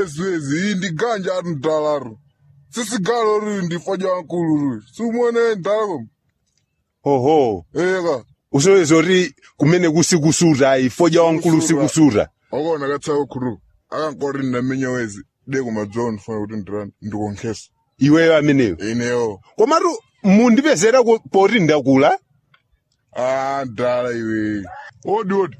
siwezi iyi ndi ganja ari mdalaro sisigalo riri ndifoja wankulu riri siumone ndalako oho eka usoweza uri kumene kusikusuta ifoja wankulu sikusuta wakona katsako khuru akankori ndamenya wezi de kumadzowa ndifuna kuti ndirani ndikonkhesa iweyo ameneyo ineyo komatu mundipezera ku- poti ndakula Ah, ndala iwe. Odi odi.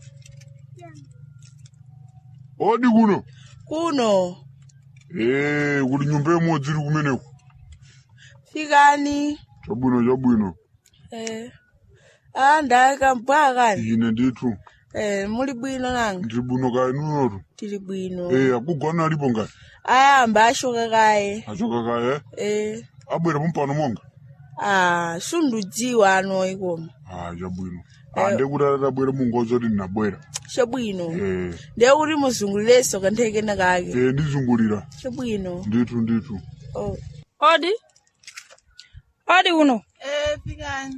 Odi kuno. kuno Eh, kuti nyumba imodzi iri kumeneko. fikani Chabwino chabwino. eh ah ndaka mpakani Ine ndithu. eh muli bwino nanga Ndiri bwino kaya nunotu. tili bwino Eh, akugona alipo ngati. ayamba ashoka kaye Achoka kaya. eh Abwera pompano monga. ah sundudziwa ano ikoma Ah, chabwino. Ah, ndekuti atabwera mungozi kuti ndinabwera. chabwino Eh, ndekuti muzungulireso kanthekena kake eh ndizungulira. chabwino Ndithu ndithu. oh. odi odi uno eh fikani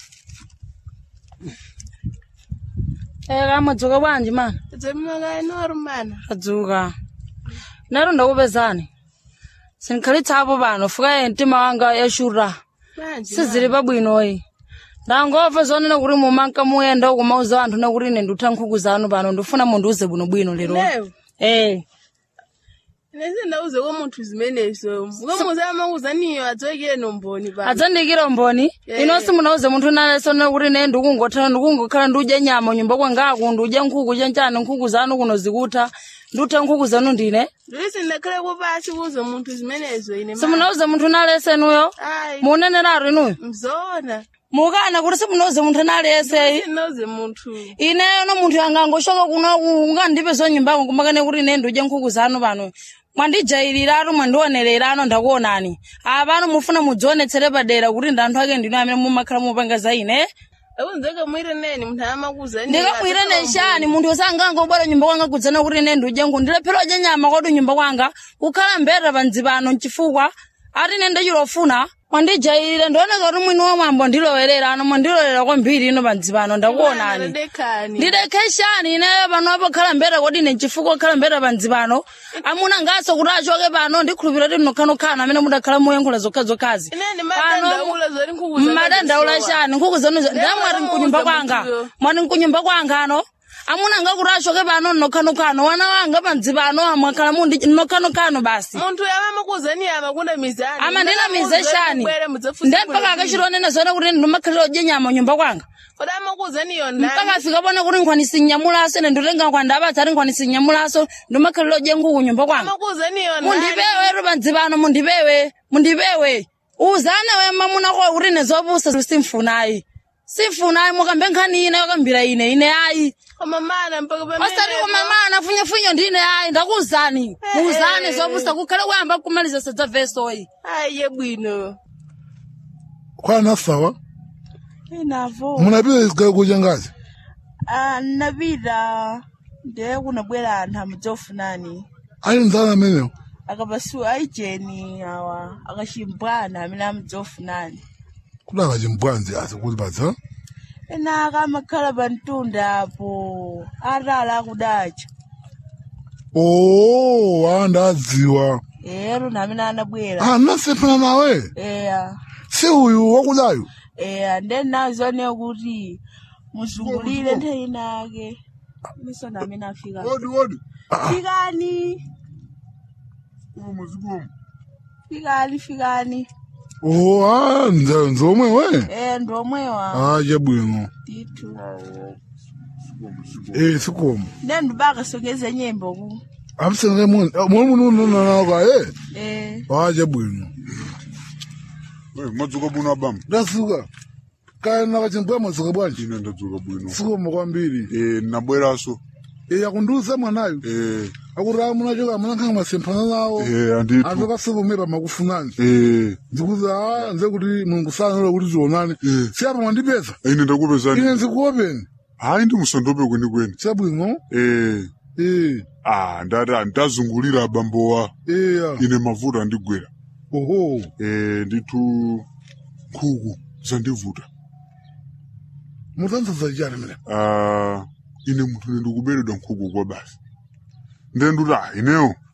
eka madzuka bwanji mana dzeminokaye norumana adzuka nero ndakupezani sindikhalitsapo pano fukaye mtima wanga yashura sizili pabwinoyi ndangomva zonena kuti mumanka muyenda ukumauza anthu nakuti ine ndutha nkhuku zanu pano ndifuna mundiuze bwinobwino lero Leo? eh nese ndauze kwa munthu zimenezo mukamuzama kuzaniyo adzokere nomboni pa adzandikira mboni Yeah. inonso munauze munthu nalesonena kuti ne ndikungotha ndikungokhala ndudya nyama nyumba kwangaku ndudya nkhuku chanchani nkhuku zanu kuno zikutha ndutha nkhuku zanu ndine ndisi ndakhale kupasi kuze munthu zimenezo ine ma- simunauze munthu nalesenuyo ayi muneneraro inuyo mzona mukana kuti simunauze munthu naleseyi ndauze munthu ineyo no munthu angangoshoka kuno ungandipe zonyumbako kumakane kuti ine ndudye nkhuku zanu pano mwandijayirirano mwandionererano ndakuonani apano mufuna mudzionetsere padera kuti ndi anthu ake ndino amene mumakhala mupanga za ine akunzeka mwire neni munthu amakuzaniyo ndikamwire neshani munthu osanganga ubwera nyumba kwanga kudzana kuti ine ndudye nkhuku ndilephera udya nyama kwadi nyumba kwanga kukhala mbeta panzi pano mchifukwa ati ine ndachilofuna mwandijayirire ndioneka kuti mwini wa mwambo ndilowerera ano mwandilowera kwambiri ino panzi pano ndakuonani ndadekani ndidekeshani ineyo pano apokhala mbeta kodi ine chifukwa okhala mbeta panzi pano amuna ngaso kuti achoke pano ndikhulupirira kuti mnokhanokhala amene mudakhala muyankhula zokhazokhazi ineni madandaula zoti nkhuku zanu mmadandaula zisowa. chani nkhuku zanu ndamwati Ndamwa mkunyumba muuza kwanga munthuyo. mwati mkunyumba kwanga ano amuna anga kuti achoke pano mnokhanokano wana wanga panzi pano mwakhala mundi mnokhanokano basi munthu amakuzaniyo amakunda mizani amandinamize shani ndempaka akachilonena zone kuti ndimakhalira udye nyama nyumba kwanga kodi amakuzaniyo mpaka afika pone kuti nkhwanisi nyamulaso ine nditenga nkhwanda apatsa ati nkhwanisi nyamulaso ndimakhalira udye nkhuku nyumba kwanga amakuzaniyo mundipewe rupanzi pano mundipewe mundipewe uzane we mamuna kwa kuti ine zopusa simfunayi simfunayi mukambe nkhani ine yakambira ine ine ayi koma mana mpaka osati kumamana funyefunye ndine ayi ndakuuzani muuzane zopusa kukhale kuyamba kumaliza sadza vesoyi ayiye bwino kwana sawa inavo munapita isikali kudya ngazi napita ndiye kunabwera anthu amudzofunani ali nzana amenewo akapasuwa aijeni awa akachimbwana amene amudzofunani kuti akachimbwanzi asi kuti padza ena akamakhala pa mtunda apo atala akudacha oo a ndadziwa ero namene anabwera anasemphana nawe eya si uyu wakudayu eya ndenazone kuti muzungulire nthawi nake miso namene afika Odi odi. fikani Umu zikumu. fikani fikani oo a nze- nzomwe we e ndomwewa a chabwino titu e sikomo ndendibakasongeza nyembo ku apisenge moni munununanaoka e e a chabwino Eh, madzuka bwino abama. ndasuka kaya nakachimbwa madzuka bwanji Ine ndadzuka bwino. sikomo kwambiri Eh, nabweraso. e yakundiuza mwanayu Eh, akuti amunachoka amunankhanga masemphana nawo eh, andithu. anthu akasivomepa makufunani Eh, ndikuti a nze kuti mulungu sanalola kuti tionane Eh. siyapa mwandipeza ine ndakupezani. ine ndikuopeni Hayi ndi musandope kwenikweni. chabwino Eh, e ah, ndati ndazungulira abambowa. eya Ine mavuta andigwera. oho Eh, ndithu nkhuku zandivuta. mutanzaza chani mene Ah, ine munthu ndikuberedwa nkhuku kwa basi. Ndenduti ah, ineyo